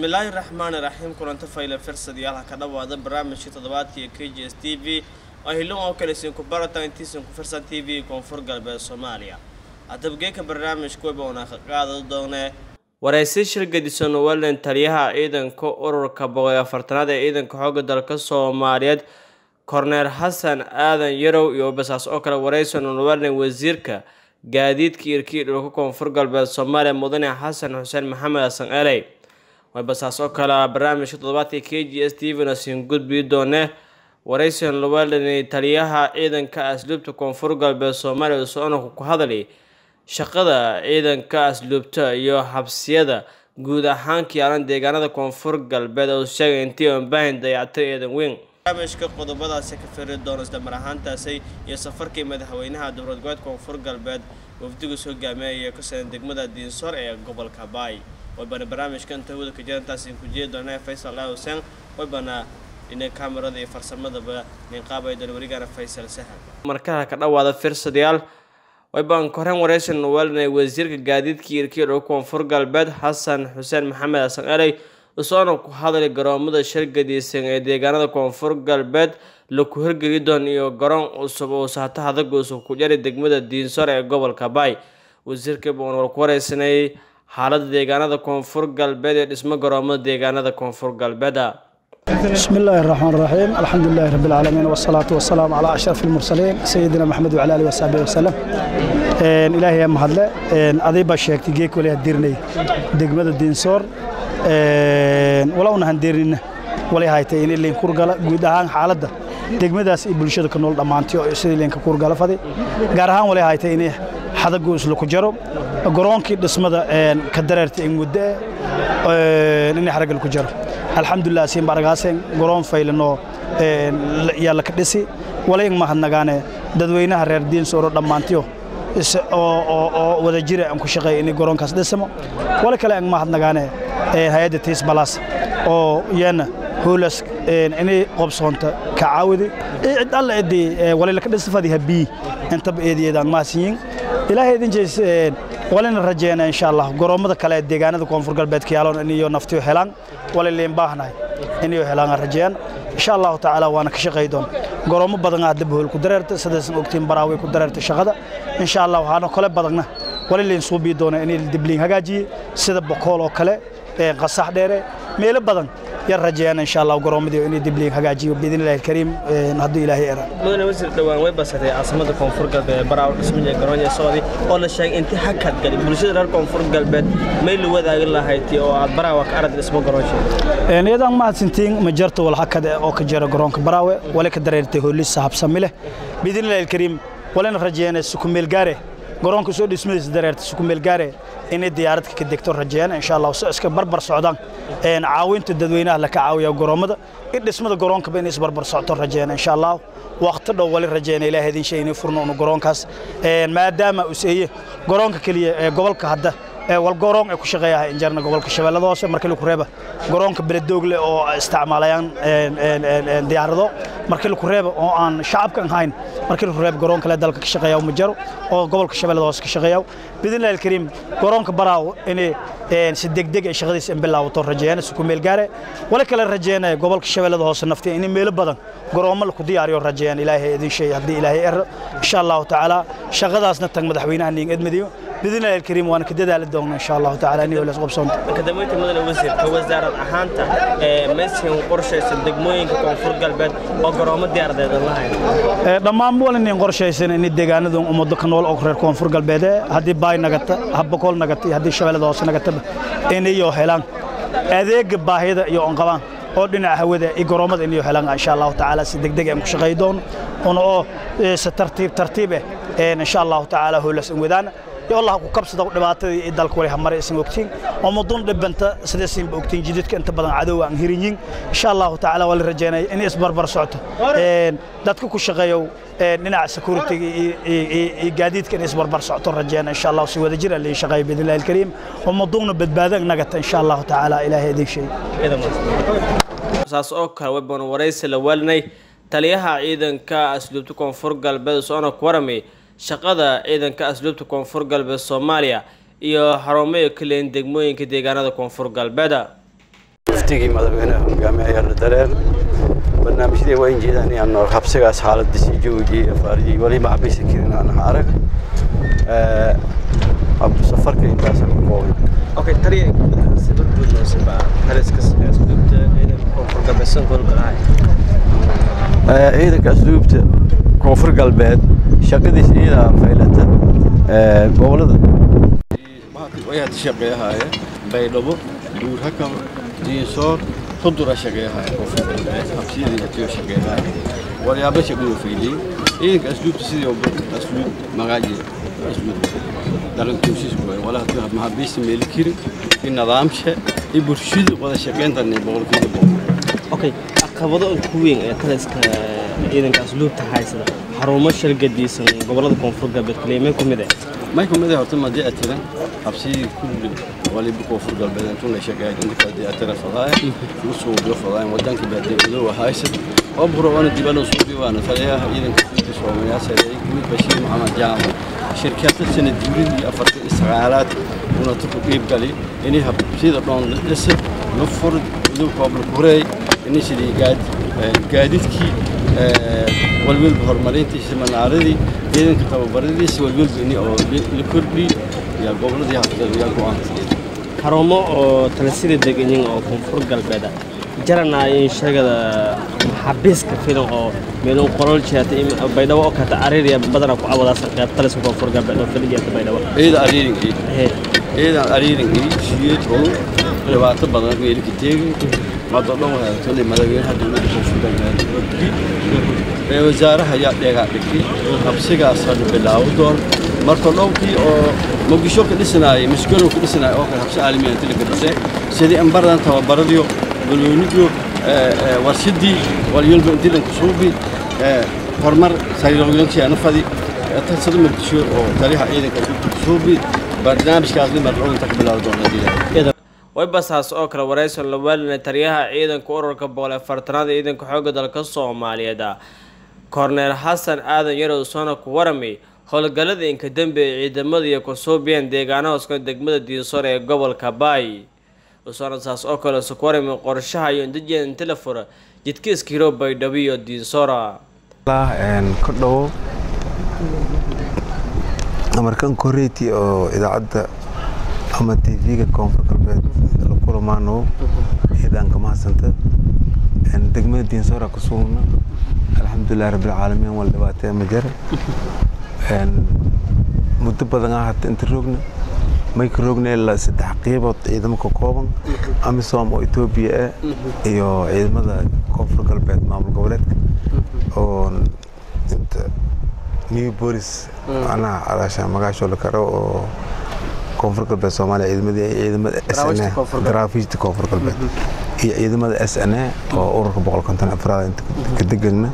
bismillaahi raxmaani raxiim kulanto fayle firsadayaal ka dhawaada barnaamijkii toddobaadkii k g s t v oo hilin oo kale sinku barata intiisinku firsan t v koonfur galbeed soomaaliya hadabgeeka barnaamijka weba una ka qaada doonee waraysi shir gedisan wellen taliyaha ciidanka ururka boqol iyo afartanaad ee ciidanka xoogga dalka soomaaliyeed korneel xasan aadan yarow iyo basaas oo kale waraysan wellen wasiirka gaadiidka irkii dhulka koonfur galbeed soomaaliya mudane xasan xuseen maxamed xasan eley basaas oo kale barnaamijka toddobaadka k g s t v na siin gudbii doone waraysan lowellen taliyaha ciidanka asluubta koonfur galbeed soomaaliya soonaka ku hadali shaqada ciidanka asluubta iyo xabsiyada guud ahaan kiyaalan deegaanada koonfur galbeed oo sheegay intii aan baahin dayacto eedan weyn barnaamijka qodobadaasi ka firi doona isdamar ahaantaasi iyo safarkii madaxweynaha dowlad goboleed koonfur galbeed wafdigus hogaamiya ka sadan degmada diinsoor ee gobolka baay waybana barnaamijka inta hawada ka jirantaasi ku jeedi doona faysal laa huseen waybana dhina kamerada iyo farsamadaba ninqaabay doona warigana faysal sahan markaha ka dhawaada firsadayaal waybaan koreen waraysan welinay wasiirka gaadiidka irkii dhow koonfur galbeed xasan xuseen maxamed xasan eley usoona ku hadlay garoomada shirgadiisan ee deegaanada koonfur galbeed laku hirgeli doon iyo garoon cusub oo sahto hadag cusub ku jari degmada diinsor ee gobolka baay wasiirka baan war ku wareysanayay xaalada deegaanada koonfur galbeed ee dhismo garoomada deegaanada koonfur galbeeda بسم الله الرحمن الرحيم الحمد لله رب العالمين والصلاة والسلام على أشرف المرسلين سيدنا محمد وعلى آله وصحبه وسلم إن إلهي يا مهدلة إن أذيب الشيخ تجيك ولا هديرني دقمة الدين صور ولا أنا هنديرنا ولا هاي تين اللي نكور قلا جود عن حالده degmadaas iyo bulshada ka nool dhammaantii oo sidii leenka kuurgala faday gaar ahaan wali haytay inay xadagu isla ku jaro garoonkii dhismada ka dareertay in muddo inay xaragal ku jaro alxamdulilah siin baragaaseen garoon faylanoo yaalla ka dhisi wala in mahadnagaane dadweynaha reer diin sooro dhammaantiyo oo wada jira aan ku shaqeeya inay garoonkaas dhisamo wala kale aan mahadnagaane hay-adda tiis balaas oo iyana hoolas inay qobsoonta ka caawidi cid alla cidii walila ka dhisfadi habii intaba eediyeedaan mahadsanyiin ilaahay idin jees walina rajeena insha allah garoomada kale ee deegaanada koonfur galbeedka yaaloon inayo naftiyo helaan waliliin baahnahay inayo helaan rajeeyaan insha allahu tacaala waana ka shaqay doon garoomo badan aad dab hool ku dareerta sidaysan ogtiin baraaway ku dareerta shaqada insha allah waxaana kale badanna waliliin suubii doona inay dibliin hagaajiye sida bokool oo kale qasax dheere meelo badan yar rajeeyaan insha allah garoomadii inay dibliin hagaajiyo biidin ilaahi kariim hadduu ilaahay era mudane wasiir dhowaan way basatay caasimada koonfur galbeed baraaw dhismaya garoonya soodi oo la sheegay intii hakad gali bulshada reer koonfur galbeed may la wadaagi lahayti oo aad baraawa ka arag dhismo garoonsheeda iyadaan mahadsantiin ma jarto wal hakad oo ka jira garoonka baraawe wali ka dareertay hoolis sahabsami leh biidin ilaahi kariim walina rajeeyana sukumeel gaare garoonka soo dhismadiisa dareerta sukumeel gaare inay diyaaradka ka degto rajeeyaan insha allah si iska barbar socdaan caawinta dadweynaha la ka caawiya garoomada in dhismada garoonkaba inay isbarbar socto rajeeyaan insha allah waqti dhow wali rajeeyana ilaahay idin shay inay furno unu garoonkaas maadaama uu seeye garoonka keliya ee gobolka hadda wal garoon ay ku shaqeeyahay injarna gobolka shabeellada hoose markii lagu reeba garoonka beledoogle oo isticmaalayaan diyaarado markii lagu reeba oo aan shacabka ahayn markii lagu reeba garoon kale dalka ka shaqeeya ma jaro oo gobolka shabeellada hoose ka shaqeeya bidinlahi alkariim garoonka baraaw inay si degdeg ay shaqadiisa in bilaawato rajeeyana si ku meel gaare wala kale rajeeyana gobolka shabeellada hoose naftii in meelo badan garoomo la ku diyaariyo rajeeyaan ilaahay idin shay haddii ilaahay er insha allahu tacaala shaqadaasna tag madaxweynaha niin edmadiyo باذن الله الكريم وانا كدد على الدوم ان شاء الله تعالى اني ولا قبصون كدميت مدن وزير وزارة احانتا مسين قرشيسن degmooyinka koonfur galbeed oo garoomo diyaaradeed lahayn dhammaan walin qorshaysan in deegaanada ummadda ka nool oo reer koonfur galbeed hadii baay nagata habboqol nagata hadii shabeellada hoose nagata inayo helaan adeega baahida iyo on qabaan oo dhinaca hawada iyo garoomada inayo helaan insha Allah taala si degdeg aan ku shaqay doon oo si tartiib tartiib ah insha Allah taala hoolas in wadaan الله ku kabsada dhibaatada ee dalka wali hamar isin ogtiin oo mudun dhibanta sidaysan ogtiin jidadka inta badan cadow aan hirinyin insha Allah taala wali rajeynay in isbarbar socto ee dadka ku shaqeeyo dhinaca security iyo gaadiidka in isbarbar socto rajeynay insha Allah si wada jir ali shaqeey bidillah alkareem oo mudun badbaadan nagata insha Allah taala ilaahay idin shay saas oo kale webon waraysi la walnay taliyaha ciidanka asluubta koonfur galbeed soona ku waramay shaqada ciidanka asluubta koonfur galbeed soomaaliya iyo xarumayo kaleyn degmooyinka deegaanada koonfur galbeeda wafdigii madaxweynaha hogaamiyayaana dareen barnaamijyadii waa in jeedaan inaan nool habsigaas xaaladdiisii jawigii afaarijii wali macbisi karin aan arag safarka intaas ku qoobay okay taliya sida guudnoosiba taliska asluubta ciidanka koonfur galbeedsan golgalahay ciidanka asluubta koonfur galbeed shaqadiis iyadaa faylata gobolada wayaad shaqeeyahaye baydhabo buurhakam diinsoor hudura shaqeeyahaye koonfur galbeed habsiyadii atiyo shaqeeyahaye walyaaba shaqadoo fayliyey ciidanka asluubta sidii asluub magaaji asluub dhaqankiisii waaye walaha maxaabiista meeli kiri in nidaamsha iyo bulshada wada shaqeyntan boqolkiiba boqol okay caqabado ugu weyn ee taliska ciidanka asluubta haysada xarumo shalgadiisan gobolada koonfur galbeed kaliya ku mid ah may ku mid ah horta madii atiran habsidii kulli waliba koonfur galbeed intuu la shaqeeyay inta kadii atira fadaaya ugu soo uga fadaaya wadanka baadiyado haysan oo buro wana dibalo soo diiwaana taliyaha ciidanka asluubta soomaaliya sareeyay guud bashiir maxamed jaamac shirkadda sanad guuridii afartan isagaalaad una ku qiib gali inay habsida dhoon la dhisa la fur iduu koobla kureey inay sidii gaadiidkii walwalba horumarintiisa manaaradii ciidanka tababaradiisa walwalba ini oo la kordhi yaa goboladii haftada yaa go-aanka xarumo oo talisida deganyin oo koonfur galbeed ah jaranaayeen sheegada maxaabiiska filan oo meelun qolol jeeta baydhabo oo kata ariiriya badana ku cawadaas qayb taliska koonfur galbeed oo filin jeeta baydhabo ciida ariirinkii ciidan ariirinkii siyeed oo dhibaato badan meelka teegi mado dhan wahaatole madaxweynaha dowladda koonfur galbeed ee wasaaraha ayaa dheegaa dhigtay habsigaasa la bilaabo doon marka dhowkii oo muqdisho ka dhisanaayay miskano ka dhisanaayay oo kale habsi caalamiya inta laga dhisay sidii in baradan tababaradiyo balweynidu warshadii walyolba intilanku suubi horumar sayroogyankiyaana fadi tarsada muqdisho oo taliyaha ciidanka suubi barnaamijkaasni mardhowinta ka bilaabi doona waybasaas oo kale waraysan la waalina taliyaha ciidanka ururka boqol ee fartanaada ciidanka xoogga dalka soomaaliyeed korneel xasan aadan yarow soona ku warami howlgallada inka dambe ee ciidamada iyo kusuubiyeen deegaanaha hoska degmada diinsor ee gobolka baay usoona saas oo kale su ku warami qorshaha iyo indajeen inta la fura jidka iskiiro baydhabo iyo diinsora ka dhowo amarkan koreyti oo idaacadda ama tv-ga koonfur galbeed la kulamaano ciidaanka mahadsanta degmada diinsoora ku sugna alxamdulilahi rabbilcaalamiin wal dhibaatee ma jira muddo badan ah hata inta roogna mayka roogna ilaa saddex qiibood ciidamo ka kooban amisom oo etoobiya ah iyo ciidamada koonfur galbeed maamul goboleedka oo inta new bolis macnaha calaasha magaashoo la karo oo koonfur galbeed soomaaliya ciidamadii ciidamada s n a garaafiijta koonfur galbeed iyo ciidamada s n a oo ururka boqol konton afraad inta ka degana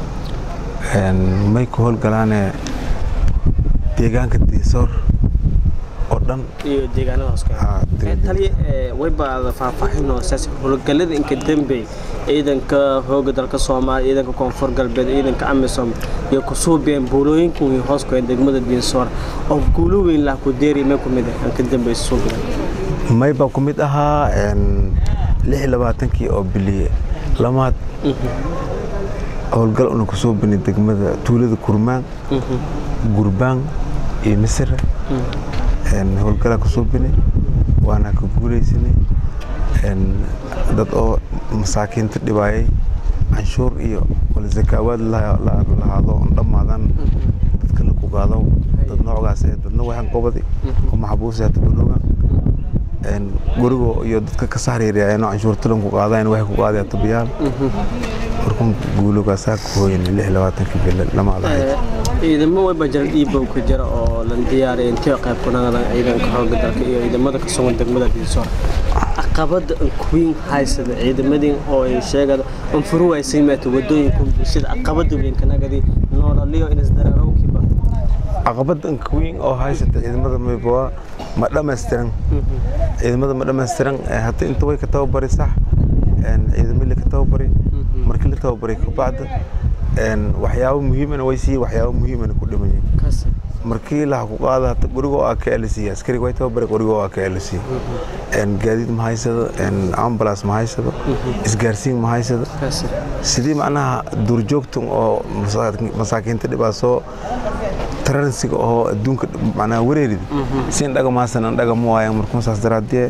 may ku howlgalaane deegaanka diisoor oo dhan iyo deegaanada hoose taliya waybaada faahfaahin oo saas howlgallada inka dambe ciidanka hooga dalka soomaaliya ciidanka koonfur galbeed ciidanka amisom iyo kusuubiyeen buulooyinka weyn hoos ku degmada diinsoor oo guulo weyn lah ku deeri may ku mid ah aan ka dambaysa suubiga may baa ku mid ahaa lix labaatankii oo biliye lamaad howlgal una kusoo bini degmada tuulada kurmaan gurbaan iyo misira howlgalaa kusoo bini waana ka guulaysanay dad oo masaakiinta dhibaayay canshuur iyo wala zakaawaad lahaado on dhammaadan dadka la kugaado dad noocgaas ee dadna waxaan qobadi oo maxabuusi hata balooga gurigo iyo dadka ka saxriiriyayno canshuurtalan ku qaadayn waxay ku qaaday hata biyaal markun guulogaasaa ku hooyan lix labaatankii bil lamaadahay ciidamo wayba jira dhiibow ka jira oo la diyaariyay intee qayb ku naqdaan ciidanka xoogga dalka iyo ciidamada ka sugan degmada diisoor caqabada queen haysada ciidamadii oo ay sheegada un furu waysay maata wadooyinka bulshada caqabada weynkanagadi noolaliyo inisdareerowkiiba caqabada queen oo haysata ciidamada mayboa ma dhammaystiran ciidamada ma dhammaystiran hadda inta way ka tababari sax ciidamo la ka tababari markii la tababaray kabacda waxyaabo muhiimana way siiyey waxyaabo muhiimana ku dhimayeen markii laha ku qaada hata gurigoo aa ka elisiya askariga way tababare gurigoo aa ka elisiya gaadiid ma haysado ambulance ma haysado isgaarsiin ma haysado sidii macnaha duurjoogtan oo masaakiinta dhibaasoo taransiga oo adduunka macnaha wareerida si in dhaga maasan an dhaga ma waayan markuu saas daraadee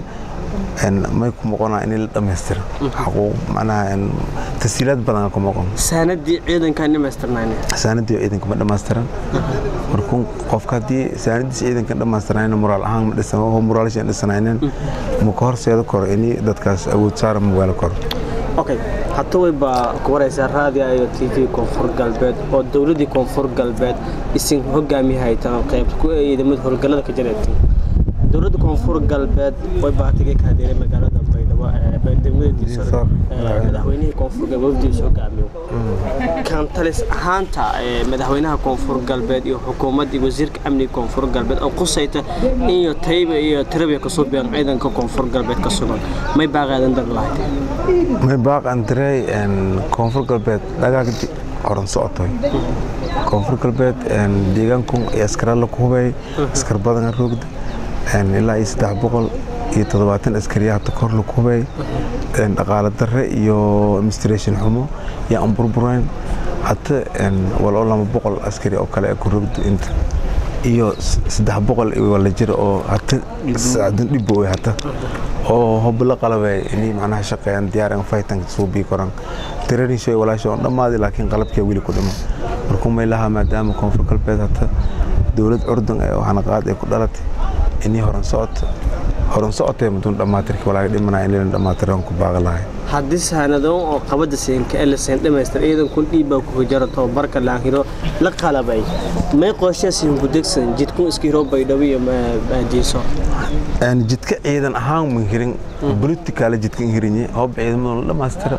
may ku moqonaa in la dhammaystira xaquuq macnaha tasiilaad badan ku moqon saanadii ciidankaan dhamaystirnayne saanadii ciidanka ma dhammaystiran markuu qofka haddii saanadiis ciidanka dhammaystirnayna moraal ahaan ma dhisan oo moraalshan dhisanaynen ma ka horseeda koro in dadkaas awood saara ma weelo koro okay hata way baa ku waraysaa raadiya iyo t v koonfur galbeed oo dowladdii koonfur galbeed isin hogaamiyahaytan qayb ku ciidamada howlgallada ka jireetin dowladda koonfur galbeed way baatigay ka hadeeray magaalada baydhabo degmada madaxweynihii koonfur galbeed wafdiisa hogaamiyo kantalis ahaanta madaxweynaha koonfur galbeed iyo xukuumaddii wasiirka amniga koonfur galbeed oo qusayta iyo tayba iyo tirabiya kasoo biyan ciidanka koonfur galbeed ka sugan may baaqaadan dar lahayd may baaqan diray koonfur galbeed dhagaagdi horan socotoy koonfur galbeed deegaankun iyo askaralla ku hubay askar badan roogda ilaa iyo saddex boqol iyo toddobaatan askariya hata kor lagu hubay dhaqaale darre iyo administration xumo iyo aan burbureen hata waloo lama boqol askari oo kale ku rogda inta iyo saddex boqol wala jira oo hata sacdan dhibbo hata oo hob la qalabay inay macnaha shaqeeyaan diyaaran faytanka suubii koran tiranishoy walaasho on dhammaadi laakiin qalabkii weli ku dhimo markuu may lahaa maadaama koonfur galbeed hata dowlad curdun ee waxanaqaad ay ku dhalatay inii horan socota horan socotay muduun dhammaatirkii walaaga dhimanaya in lilan dhammaatiran ku baaqa lahay haddii saanadoon oo qabada siinka elisen dhammaystir ciidankun dhiibbaa ku hujara tababarka laanhiro la qalabay may qooshaasiin ku degsan jidkun iska hiro baydhabo iyo diiso jidka ciidan ahaan ma hirin politikaala jidka hirinye hoob ciidamada la dhammaystira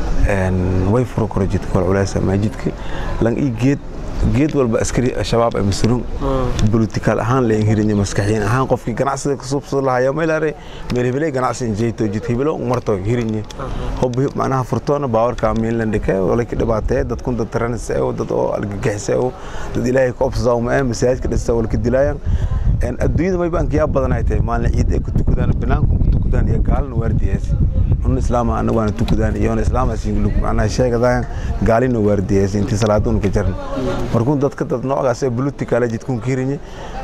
way furo koro jidka wal culays ma jidka lang ii geed geed walba askari shabaab ay masruun politikaal ahaan la hirinye maskaxiin ahaan qofkii ganacsiga ka suubsada lahayo meelare meel hebelay ganacsi injeeto jid hebelo marto hirinye hob macnaha furtoona baawarka miinland dhike wala ka dhibaatee dadkun dad taranisa oo dad oo algagixisa oo dad ilaahay ka obsadaa uma ee masaajidka dhista wala ka dilaayaan adduunyada may baan kiyaa badan ay tahay maalin ciid ay ku tukadaan banaanku ku tukadaan iyo gaalna waardiyaasi un islaama ana waana tukadaan iyo islaamaas macnaha sheegadaan gaalina waardiyaasi intii salaaduun ka jaran markuu dadka dad noocaas ee politikaala jidkun ka hirinye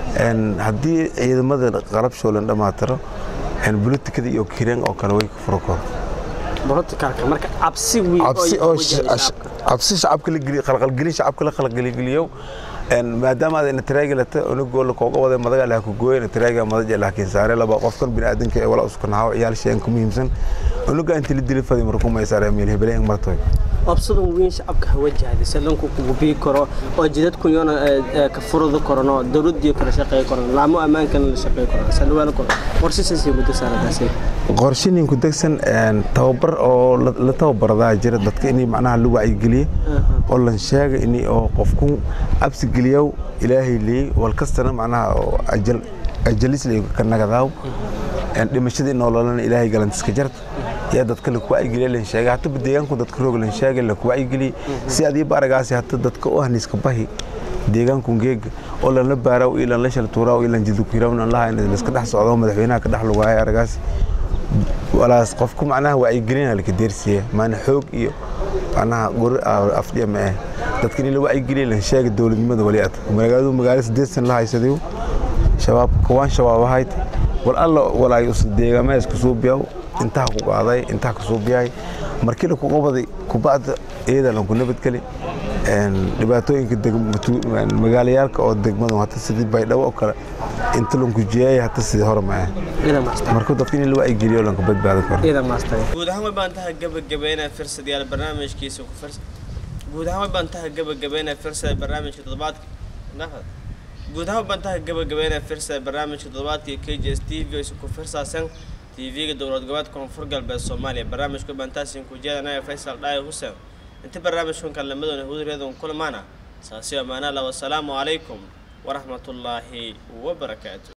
haddii ciidamada qalabshoolan dhammaatiro politikada iyo kireen oo kale way ka furo koro cabsi shacabka la geliyo qalqalgelin shacabka la qalqalgeliyo maadaama aad taraagilata unugoola kooga waday madaga lah ku gooyana taraaga madaja laakiin saare laba qofkan biniaadanka ee wala uskanahaw ciyaal sheen ka muhiimsan unuga inta la dili faday markuu may saare meel hebelay martoy obsadan weyn shacabka hawajahda salanku kugu bii karo oo jidadku yoona ka furada korano dowladii kala shaqeey koran laamo ammaankana la shaqeey koran salwaana koran qorshisaasay muddo saaradaasi qorshinin ku degsan tababar oo la tababaradaa jira dadka inay macnaha la wacyigeliye oo lan sheega in oo qofku cabsi geliyow ilaahay leeyey wal kastana macnaha ajal ajalis lay ka nagadaaw dhimashadii nololana ilaahay galantiska jarta yaa dadka la kuwacyigeliya lan sheega hata deegaanku dadka roog lan sheega la kuwacyigeliye si adiiba aragaasi hata dadka u ahniiska bahi deegaanku geega oo lan la baaraw iyo lan la shaltuuraaw iyo lan jidukirawn an laha in iska dhex socdo madaxweynaha ka dhex lugaaya aragaasi walaas qofku macnaha wacyigelina laka deersiya maana xoog iyo macnaha guri afdhiya ma ah dadka in la wacyigeliya lan sheega dowladnimada wali ad magaaladu magaalo sideed san la haysadayo shabaab kawaan shabaab ahayd wal alla walaay deegaamaha isku suubiyaw intaha ku qaaday intaha ka suubiyahay markii la ku qabaday kubacda iyada lanku nabadgeli dhibaatooyinka magaalayaalka oo degmadu hata sidii baydhabo oo kale inta lanku jeeyay hata sidii hore ma ah marka dadka in la wacyigeliyo lanka badbaado karo guud ahaan way baan tahay gabagabeynaa firsadayaal barnaamijkiisa ku firs guud ahaan way baan tahay gabagabeynaa firsada barnaamijka toddobaadka nafad guud ahaan way baan tahay gabagabeynaa firsada barnaamijka toddobaadka k j s t v isu ku firsaasan tv-ga dowlad goboleedka koonfur galbeed soomaaliya barnaamijka bantaasin ku jeedanaya faysal dhaayo xuseen inta barnaamijkan kalamadoona hudureedon kulmaana saasi amaana la wasalaamu calaykum waraxmatullaahi wabarakaatu